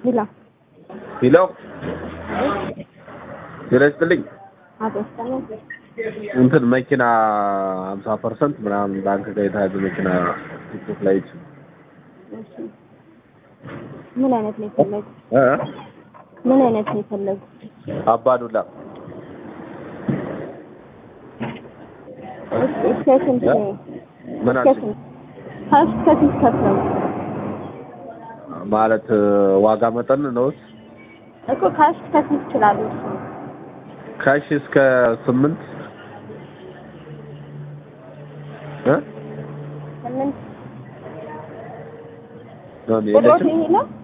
ሂላ ሂሎ ጤና ይስጥልኝ። አበስተነ እንትን መኪና ሀምሳ ፐርሰንት ምናምን ባንክ ጋር የተያዘ መኪና ቲክቶክ ላይ ይች እሺ ምን አይነት ነው የፈለጉ? ምን አይነት ነው የፈለጉ? አባዱላ እስከ ስንት ነው? ምን እስከ አልሽኝ? ስንት? ካሽ ከስንት ከፍለው ማለት ዋጋ መጠን ነው እኮ ካሽ ከስንት ይችላሉ? እሱ ካሽ እስከ ስምንት እ ስምንት ነው ቁጥሮት የለችም ይሄ ነው